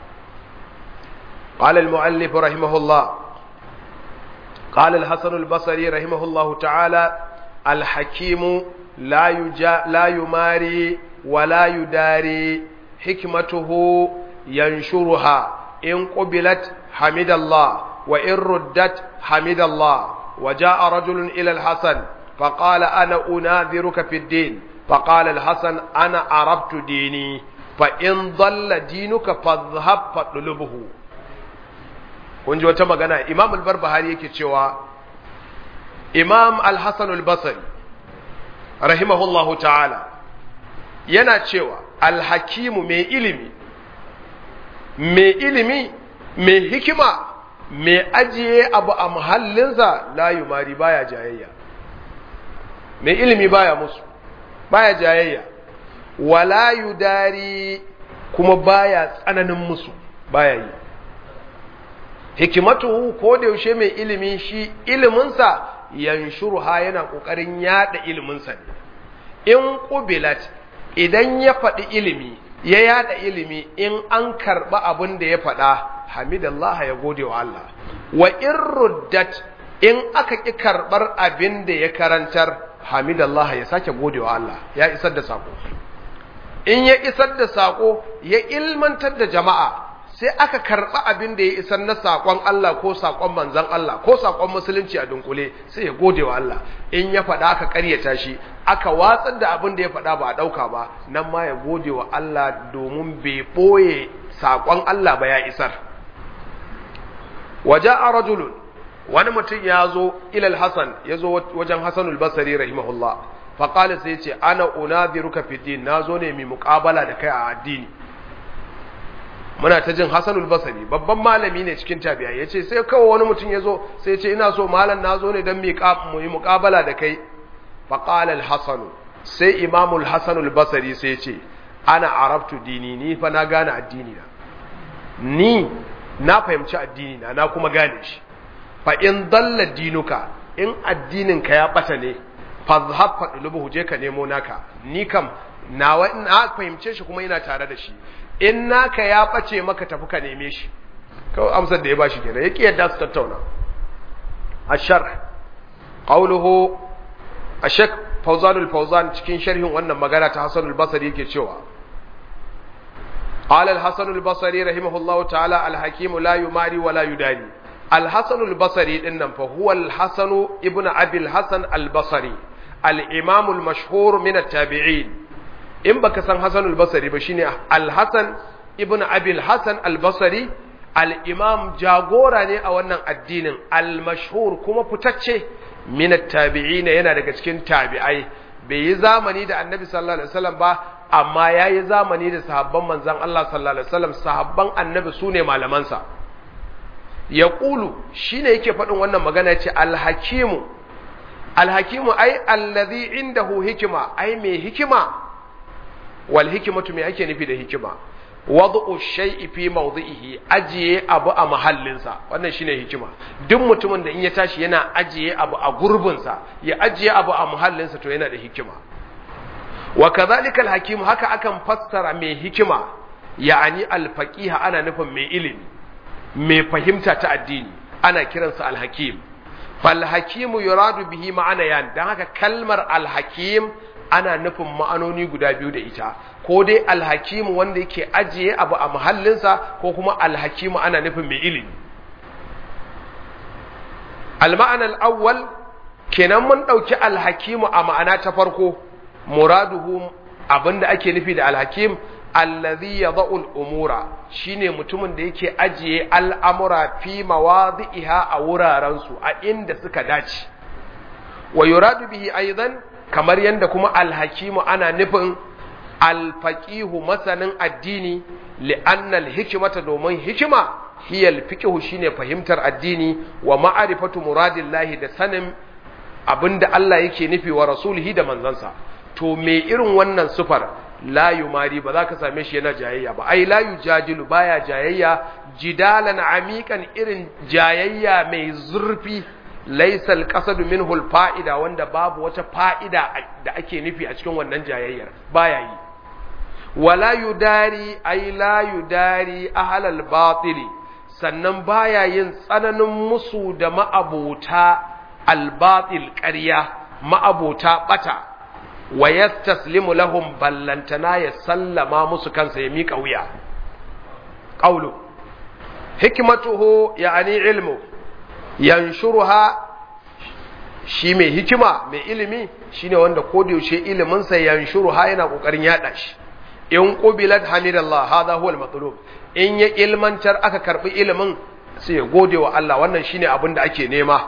قال المؤلف رحمه الله قال الحسن البصري رحمه الله تعالى الحكيم لا يجا لا يماري ولا يداري حكمته ينشرها إن قبلت حمد الله وإن ردت حمد الله وجاء رجل إلى الحسن فقال أنا أناذرك في الدين فقال الحسن أنا عرفت ديني فإن ضل دينك فاذهب فاطلبه kun ji wata magana imam al-barbahari yake cewa imam al-hasan al-basri rahimahullahu ta'ala yana cewa al-hakimu mai ilimi mai ilimi mai hikima mai ajiye abu a muhallinsa la yumari baya jayayya mai ilimi baya musu baya jayayya wala yudari kuma baya tsananin musu baya yi hikimatuhu ko da yaushe mai ilimi shi iliminsa yanshuruha yana kokarin yada iliminsa ne in qubilat idan ya faɗi ilimi ya yada ilimi in an karɓa abin da ya faɗa hamidallah ya gode wa Allah wa in ruddat in aka ƙi karɓar abin da ya karantar hamidallah ya sake gode wa Allah ya isar da sako in ya isar da sako ya ilmantar da jama'a sai aka karɓa abin da ya isar na saƙon Allah ko saƙon manzan Allah ko saƙon musulunci a dunkule sai ya gode wa Allah in ya faɗa aka ƙaryata shi aka watsar da abin da ya faɗa ba a ɗauka ba nan ma ya gode wa Allah domin bai ɓoye saƙon Allah ba ya isar waje a rajulun wani mutum ya zo ilal hasan ya zo wajen hasanul basari rahimahullah faƙali sai ce ana unadiruka fi din na zo ne mai muƙabala da kai a addini muna ta jin hasanul basari babban malami ne cikin tabi'a ya ce sai kawai wani mutum ya zo sai ce ina so malam na zo ne don mu yi muƙabala da kai faƙalal hasanu sai imamul hasanul basari sai ce ana arabtu dini ni fa na gane addini na ni na fahimci addini na na kuma gane shi fa in dalla dinuka in addinin ka ya bata ne fa zahab fa dulubu je ka nemo naka ni kam nawa na fahimce shi kuma ina tare da shi in naka ya bace maka tafi ka neme shi kawai amsar da ya bashi kenan yake yadda su tattauna ashar qawluhu ashak fawzanul fawzan cikin sharhin wannan magana ta hasanul basri yake cewa قال الحسن البصري رحمه الله تعالى الحكيم لا يماري ولا يداري الحسن البصري إنما فهو الحسن ابن أبي الحسن البصري الإمام المشهور من التابعين إن بك سن حسن البصري بشيني الحسن ابن أبي الحسن البصري الإمام جاغوراني أو أن الدين المشهور كما فتتشه من التابعين ينا daga cikin tabi'ai bai yi zamani da annabi sallallahu alaihi wasallam ba amma ya yi zamani da sahabban manzan Allah sallallahu Alaihi wasallam sahabban annabi su ne malamansa ya ƙulu shi ne yake faɗin wannan magana ce alhakimu alhakimu ai allazi indahu hikima ai mai hikima wal hikimatu me ake nufi da hikima wad'u shay'i fi mawdi'ihi ajiye abu a mahallinsa wannan shine hikima duk mutumin da in ya tashi yana ajiye abu a gurbinsa ya ajiye abu a mahallinsa to yana da hikima wa kadhalika al-hakim haka akan fassara mai hikima ya'ani al-faqiha ana nufin mai ilimi mai fahimta ta addini ana kiransa al-hakim fal hakimu yuradu bihi ma'ana yan dan haka kalmar al-hakim ana nufin ma'anoni guda biyu da ita ko dai al-hakim wanda yake ajiye abu a mahallinsa ko kuma al-hakim ana nufin mai ilimi al-ma'ana al-awwal kenan mun dauki al-hakimu a ma'ana ta farko muraduhu abinda ake nufi da alhakim allazi yadha'u al-umura shine mutumin da yake ajiye al'amura fi mawadhi'iha a wuraren su a inda suka dace wa yuradu bihi aidan kamar yanda kuma alhakimu ana nufin alfaqihu masanin addini li'anna al-hikmata domin hikima hiya al-fiqhu shine fahimtar addini wa ma'rifatu muradillahi da sanin abinda Allah yake nufi wa rasulihi da manzansa to me irin wannan sufar la yumari ba za ka same shi yana jayayya ba ai la yujadilu baya jayayya jidalan amiqan irin jayayya mai zurfi laysa alqasadu minhu alfa'ida wanda babu wata fa'ida da ake nufi a cikin wannan jayayyar baya yi wala yudari ai la yudari ahlal batili sannan baya yin tsananin musu da ma'abota albatil ƙarya ma'abota bata wa yastaslimu lahum ballantana ya sallama musu kansa ya mika wuya qawlu hikmatuhu ya'ni ilmu yanshuruha shi mai hikima mai ilimi shine wanda ko da yaushe ilimin sa yanshuruha yana kokarin yada shi in qubilat hamidallah hadha huwa al-matlub in ya ilmantar aka karbi ilimin sai ya gode wa Allah wannan shine abin da ake nema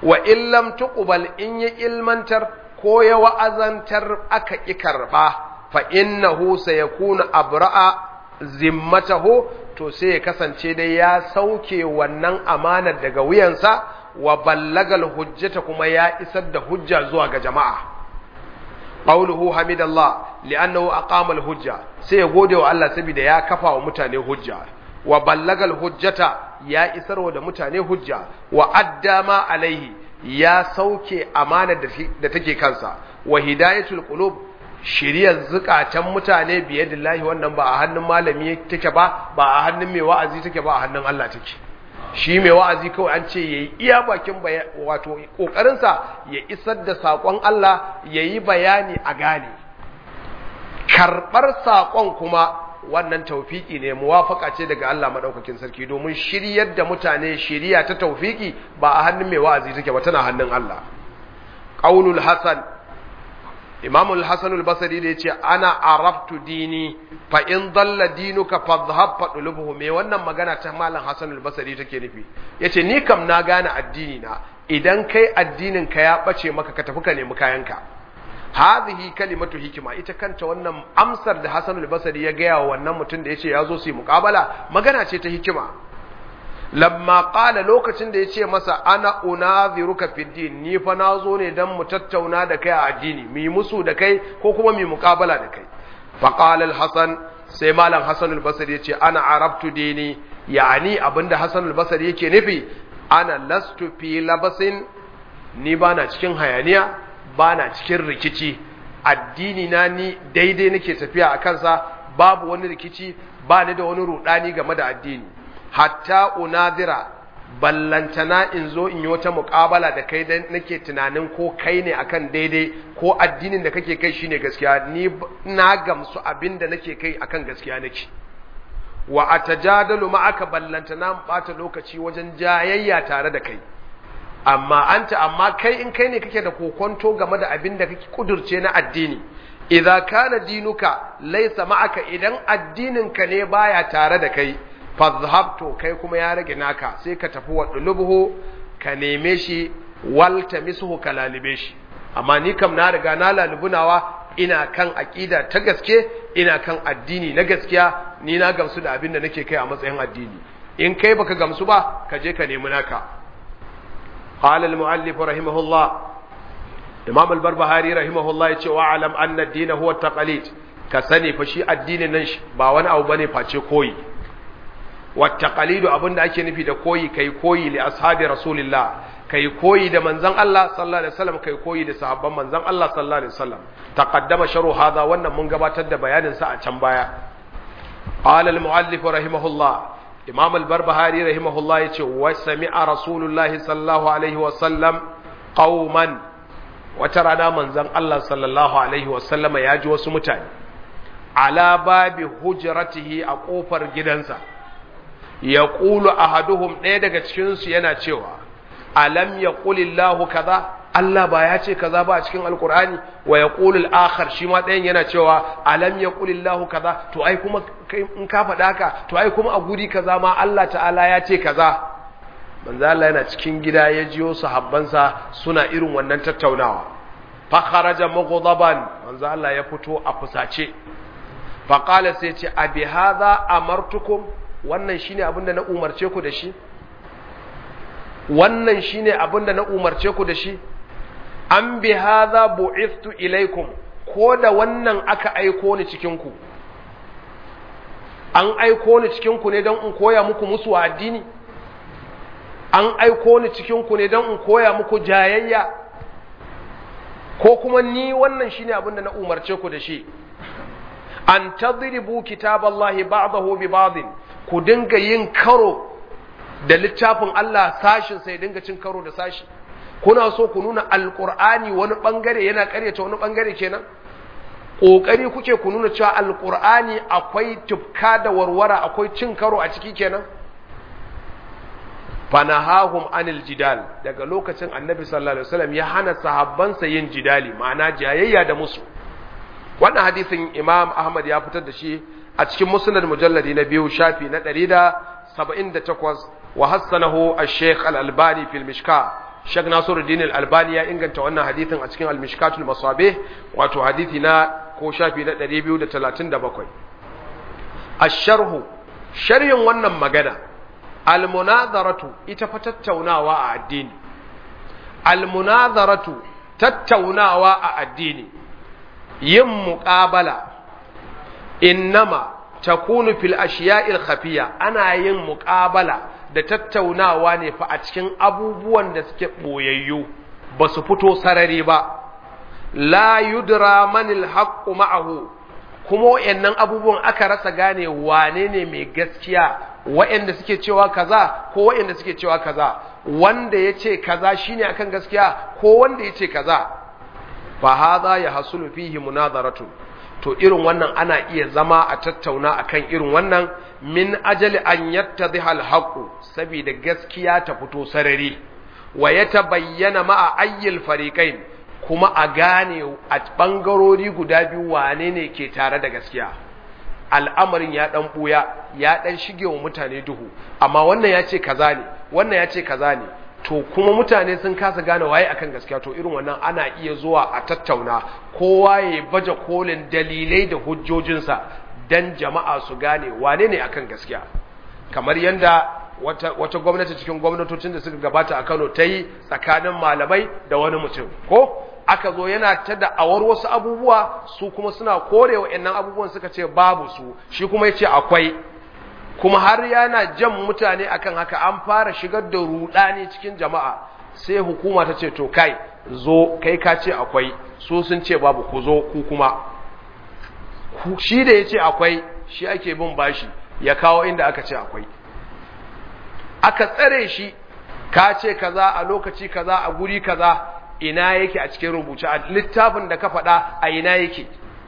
wa illam tuqbal in ya ilmantar ko ya wa'azantar aka ƙi karɓa fa innahu sayakunu abra'a zimmatahu to sai ya kasance dai ya sauke wannan amanar daga wuyansa wa ballagal hujjata kuma ya isar da hujja zuwa ga jama'a qawluhu hamidallah li'annahu aqama hujja sai ya gode wa Allah saboda ya kafa wa mutane hujja wa ballagal hujjata ya isarwa da mutane hujja wa addama alaihi ya sauke amanar da take kansa wa hidayatul qulub shiriyar zukatan mutane biyadillahi wannan ba a hannun malami take ba ba a hannun mai wa'azi take ba a hannun Allah take shi mai wa'azi kawai an ce yayi iya bakin wato kokarin sa ya isar da sakon Allah yayi bayani a gane karbar sakon kuma wannan taufiki ne muwafaka ce daga Allah madaukakin sarki domin shiryar da mutane shiriya ta taufiki ba a hannun mai wa'azi take ba tana hannun Allah qaulul hasan Imam al-Hasan al-Basri da yace ana arabtu dini fa in dalla dinuka fadhhab fadlubuhu me wannan magana ta Malam Hasan al-Basri take nufi yace ni kam na gane addini na idan kai addinin ka ya bace maka ka tafi ka nemi kayanka hadhihi kalimatu hikima ita kanta wannan amsar da Hasan al-Basri ya gaya wa wannan mutum da yace yazo su yi muqabala magana ce ta hikima lamma qala lokacin da yace masa ana unaziruka fid din ni fa nazo ne dan mu tattauna da kai a addini mu musu da kai ko kuma mu muqabala da kai fa qala al-Hasan sai malam Hasan al-Basri yace ana arabtu dini yani abinda Hasan al-Basri yake nufi ana lastu fi labasin ni bana cikin hayaniya ba na cikin rikici addini na ni daidai nake tafiya a kansa babu wani rikici ba ni da wani rudani game da addini hatta unadira ballantana in zo in yi wata muƙabala da kai da nake tunanin ko kai ne akan daidai ko addinin da kake kai shine gaskiya ni na gamsu abin da nake kai akan gaskiya nake wa atajadalu ma'aka ballantana bata lokaci wajen jayayya tare da kai amma anta amma kai in kai ne kake da kokonto game da abin da kake kudurce na addini idza kana dinuka laysa ma'aka idan addinin ka ne baya tare da kai fadhhab to kai kuma ya rage naka sai ka tafi wa dulubuhu ka neme shi wal tamisuhu ka lalibe shi amma ni kam na riga na lalubunawa ina kan aqida ta gaske ina kan addini na gaskiya ni na gamsu da abin da nake kai a matsayin addini in kai baka gamsu ba ka je ka nemi naka قال المؤلف رحمه الله إمام البربهاري رحمه الله يقول وعلم أن الدين هو التقليد كسني فشي الدين ننش باوان أو بني فاتي كوي والتقليد أبن أكي نفي دا كوي كي كوي لأصحاب رسول الله كي كوي دا منزن الله صلى الله عليه وسلم كي كوي دا صحابة منزن الله صلى الله عليه وسلم تقدم شر هذا وانا منقبات دا بيان ساعة چنبايا قال المؤلف رحمه الله imam al-barbahari rahimahullah ya ce wa sami'a rasulullahi sallallahu alaihi wasallam qauman wata rana manzon Allah sallallahu alaihi wasallama ya ji wasu mutane ala babi hujratihi a kofar gidansa ya qulu ahaduhum ɗaya daga cikin su yana cewa alam yaqulillahu kaza Allah ba ya ce kaza ba a cikin alkur'ani wa yaqulu al-akhar shi ma ɗayan yana cewa alam yaqulillahu kaza to ai kuma in ka faɗa haka to ai kuma a guri kaza ma Allah ta'ala ya ce kaza manzo Allah yana cikin gida ya jiyo sahabbansa suna irin wannan tattaunawa fa kharaja mughdaban manzo Allah ya fito a fusace fa qala sai ce abi hadha amartukum wannan shine abinda na umarce ku da shi wannan shine abinda na umarce ku da shi an bi hadha bu'ithtu ilaikum ko da wannan aka aiko ni cikin ku an aiko ni cikin ku ne don in koya muku musu addini an aiko ni cikin ku ne don in koya muku jayayya ko kuma ni wannan shine abin da na umarce ku da shi an tadribu kitaballahi ba'dahu bi ba'din ku dinga yin karo da littafin Allah sashin sai dinga cin karo da sashi kuna so ku nuna alqur'ani wani bangare yana karyata wani bangare kenan kokari kuke ku nuna cewa alqur'ani akwai tufka da warwara akwai cin karo a ciki kenan fanahahum anil jidal daga lokacin annabi sallallahu alaihi wasallam ya hana sahabbansa yin jidali ma'ana jayayya da musu wannan hadisin imam ahmad ya fitar da shi a cikin musnad mujalladi na biyu shafi na 178 wa hassanahu ash-shaykh al-albani fil mishka Sheikh Nasiruddin Al-Albani ya inganta wannan hadithin a cikin Al-Mishkatul Masabih wato hadithi na ko shafi na 237 Ash-sharhu sharhin wannan magana Al-munazaratu ita fa tattaunawa a addini Al-munazaratu tattaunawa a addini yin muqabala innama takunu fil ashiya'il khafiya ana yin muqabala da tattaunawa ne fa a cikin abubuwan da suke boyayyu ba su fito sarari ba la yudra manil haqqu ma'ahu kuma wayannan abubuwan aka rasa gane wane ne mai gaskiya wayanda suke cewa kaza ko wayanda suke cewa kaza wanda yace kaza shine akan gaskiya ko wanda yace kaza fa hadha yahsulu fihi munazaratun to irin wannan ana iya zama a tattauna akan irin wannan min ajali an yattadhiha al-haqqu saboda gaskiya ta fito sarari wa yatabayyana ma'a ayyil fariqain kuma a gane a bangarori guda biyu wane ne ke tare da gaskiya al'amarin ya dan buya ya dan shige wa mutane duhu amma wannan ya ce kaza ne wannan ya ce kaza ne to kuma mutane sun kasa gane waye akan gaskiya to irin wannan ana iya zuwa a tattauna kowa ya baje kolin dalilai da hujjojinsa dan jama'a su gane wane ne akan gaskiya kamar yanda wata, wata gwamnati cikin gwamnatocin da suka gabata a Kano ta yi tsakanin malamai da wani mutum ko aka zo yana ta da'awar wasu abubuwa su kuma suna kore wa'annan abubuwan suka ce babu su shi kuma ya ce akwai kuma har yana jan mutane akan haka an fara shigar da rudani cikin jama'a sai hukuma ta ce to kai zo kai ka ce akwai su sun ce babu ku zo ku kuma shi da ya ce akwai shi ake bin bashi ya kawo inda aka ce akwai aka tsare shi ka ce kaza a lokaci kaza a guri kaza ina yake a cikin rubuce a littafin da ka faɗa a ina yake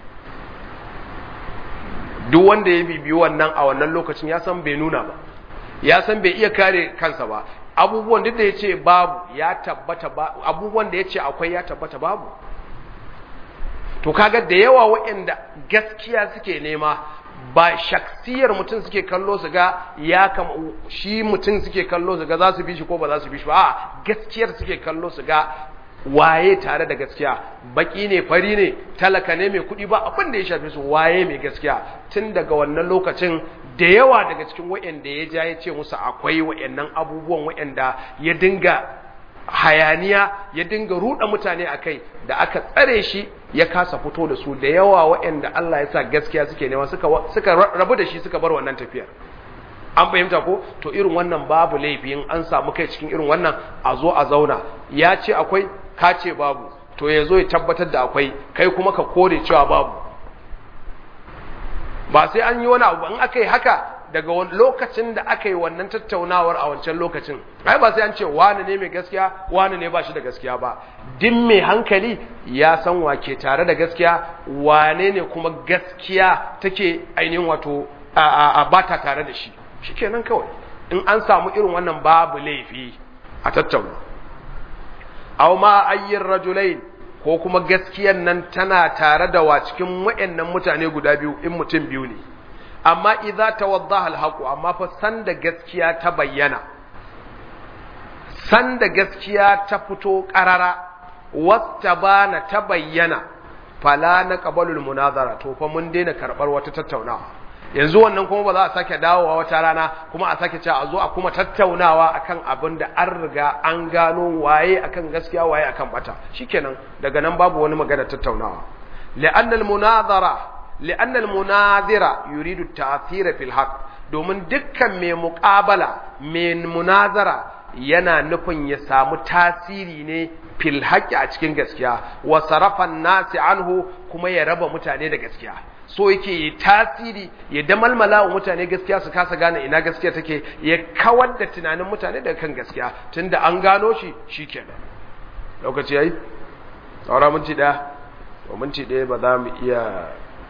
duk wanda ya bibiyi wannan a wannan lokacin ya san bai nuna ba ya san bai iya kare kansa ba abubuwan duk da ya ce babu ya tabbata ba abubuwan da ya ce akwai ya tabbata babu to kaga da yawa waɗanda gaskiya suke nema ba shaksiyar mutum suke kallo su ga ya kama shi mutum suke kallo su ga za su bi shi ko ba za su bi shi ba a gaskiyar suke kallo su ga waye tare da gaskiya baki ne fari ne talaka ne mai kuɗi ba abin da ya shafe su waye mai gaskiya tun daga wannan lokacin da yawa daga cikin wa'anda ya ja ya ce musu akwai wa'annan abubuwan wa'anda ya dinga hayaniya ya dinga ruɗa mutane a kai da aka tsare shi ya kasa fito da su da yawa wa'anda Allah ya sa gaskiya suke nema suka, suka rabu da shi suka bar wannan tafiyar an fahimta ko to irin wannan babu laifin an samu kai cikin irin wannan a zo a zauna ya ce akwai ka ce babu to ya zo ya tabbatar da akwai kai kuma ka kore cewa babu ba sai an yi wani abu in aka yi haka daga lokacin da aka yi wannan tattaunawar a wancan lokacin ai ba sai an ce wani ne mai gaskiya wani ne ba shi da gaskiya ba din mai hankali ya san wake tare da gaskiya wane ne kuma gaskiya take ainihin wato a ba ta tare da shi shikenan kawai in an samu irin wannan babu laifi a tattauna aw ma ayyin rajulain ko kuma gaskiyan nan tana tare da wa cikin wayannan mutane guda biyu in mutum biyu ne amma idza tawaddaha alhaqu amma fa san da gaskiya ta bayyana san da gaskiya ta fito qarara wattabana ta bayyana fala na qabalul munazara to fa mun daina karbar wata tattaunawa yanzu wannan kuma ba za a sake dawowa wata rana kuma a sake cewa a zo a kuma tattaunawa akan abin da an riga an gano waye akan gaskiya waye akan bata shikenan daga nan babu wani magana tattaunawa li'anna al-munazara li'anna al-munazira yuridu at-ta'thira fil haqq domin dukkan mai muqabala mai munazara yana nufin ya samu tasiri ne fil haqqi a cikin gaskiya wa sarafan nasi anhu kuma ya raba mutane da gaskiya so yake yi tasiri ya damalmala wa mutane gaskiya su kasa gane ina gaskiya take ya kawar da tunanin mutane daga kan gaskiya tunda an gano shi shikenan lokaci yayi saura minti daya to minti daya ba za mu iya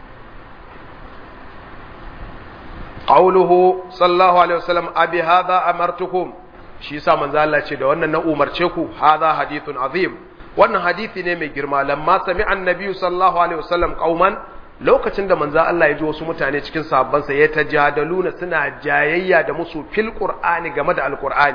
qawluhu sallallahu alaihi wasallam abi hadha amartukum shi yasa manzo Allah ce da wannan na umarce ku hadha hadithun azim wannan hadisi ne mai girma lamma sami annabi sallallahu alaihi wasallam qauman lokacin da manzo Allah ya ji wasu mutane cikin sahabbansa ya tajadaluna suna jayayya da musu fil qur'ani game da alqur'ani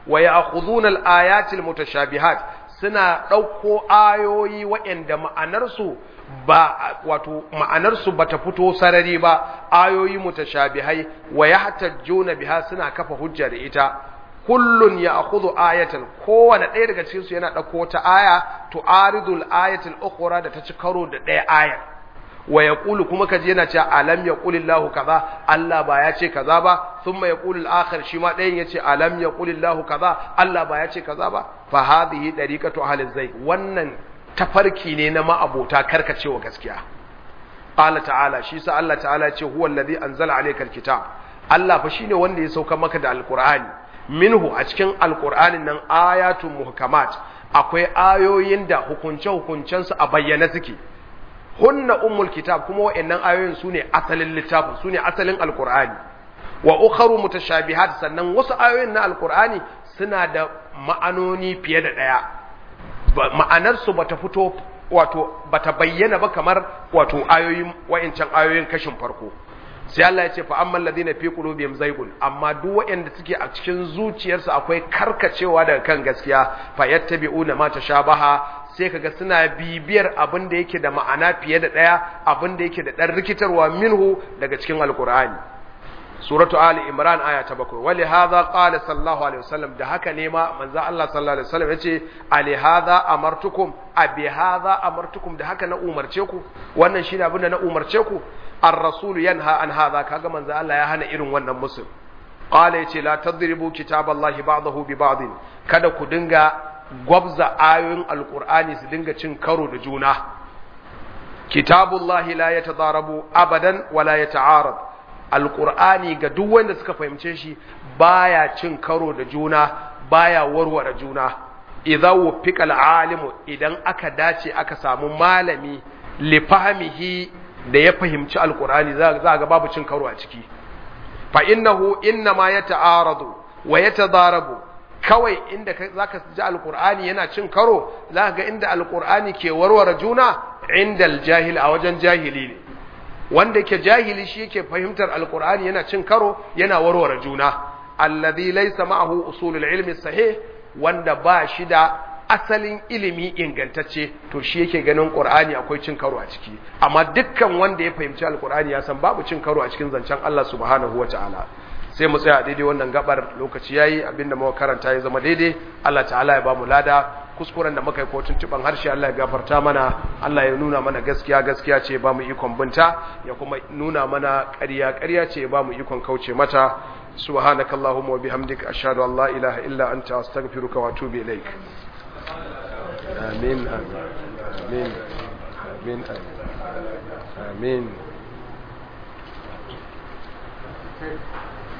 wa ya'khudhuna al-ayati al-mutashabihat suna ɗauko ayoyi waɗanda ma'anarsu ba wato ma'anarsu bata fito sarari ba ayoyi mutashabihai wa yahtajjuna biha suna kafa hujja da ita kullun ya'khudhu ayatan kowane ɗaya daga cikin su yana ɗauko wata aya tu'aridul ayatil ukhra da ta ci karo da ɗaya ayar wa yaqulu kuma kaji yana cewa alam yaqulillahu kaza Allah ba ya ce kaza ba thumma yaqulu al-akhir shi ma ɗayan yace alam yaqulillahu kaza Allah ba ya ce kaza ba fa hadhihi dariqatu ahli zayg wannan tafarki ne na ma'abota karkacewa gaskiya qala ta'ala shi sa Allah ta'ala ya ce huwa allazi anzala alayka al-kitab Allah fa shine wanda ya sauka maka da alqur'ani minhu a cikin alqur'anin nan ayatun muhkamat akwai ayoyin da hukunce hukuncensu a bayyana suke hunna ummul kitab kuma wa'annan ayoyin sune asalin littafin sune asalin alqur'ani wa ukharu mutashabihat sannan wasu ayoyin na alqur'ani suna da ma'anoni fiye da daya ma'anar su bata fito wato bata bayyana ba kamar wato ayoyin wa'ancan ayoyin kashin farko sai Allah ya ce fa amman ladina fi qulubihim zaygun amma duk waɗanda suke a cikin zuciyarsu akwai karkacewa daga kan gaskiya fa yattabi'una ma tashabaha sai kaga suna bibiyar abin da yake da ma'ana fiye da daya abin da yake da dan rikitarwa minhu daga cikin alqur'ani suratu ali imran aya ta bakwai wali hadha qala sallallahu alaihi wasallam da haka ne ma manzo Allah sallallahu alaihi wasallam yace ali hadha amartukum abi hadha amartukum da haka na umarce ku wannan shine abin da na umarce ku ar-rasul yanha an hadha kaga manzo Allah ya hana irin wannan musul qala yace la tadribu kitaballahi ba'dahu bi ba'd kada ku dinga gwabza ayoyin alqur'ani su dinga cin karo da juna kitabullahi la yatadarabu abadan wala yata'arad alqur'ani ga duk wanda suka fahimce shi baya cin karo da juna baya warware juna idza wufiqa alimu idan aka dace aka samu malami li fahmihi da ya fahimci alqur'ani za ga babu cin karo a ciki fa innahu inna ma yata'aradu wa yatadarabu kawai inda zaka ji alqur'ani yana cin karo zaka ga inda alqur'ani ke warware juna inda aljahil a wajen jahili ne wanda yake jahili shi yake fahimtar alqur'ani yana cin karo yana warware juna alladhi laysa ma'ahu usulul ilmi sahih wanda ba shi da asalin ilimi ingantacce to shi yake ganin qur'ani akwai cin karo a ciki amma dukkan wanda ya fahimci alqur'ani ya san babu cin karo a cikin zancen Allah subhanahu wataala sai mu tsaya daidai wannan gabar lokaci yayi abinda muka karanta ya zama daidai Allah ta'ala ya bamu lada kuskuren da muka yi ko tuntuban harshe Allah ya gafarta mana Allah ya nuna mana gaskiya gaskiya ce ba mu ikon binta ya kuma nuna mana ƙarya ƙarya ce ba mu ikon kauce mata subhanakallahumma wa bihamdika ashhadu an la ilaha illa anta astaghfiruka wa atubu ilaik amin amin amin amin amin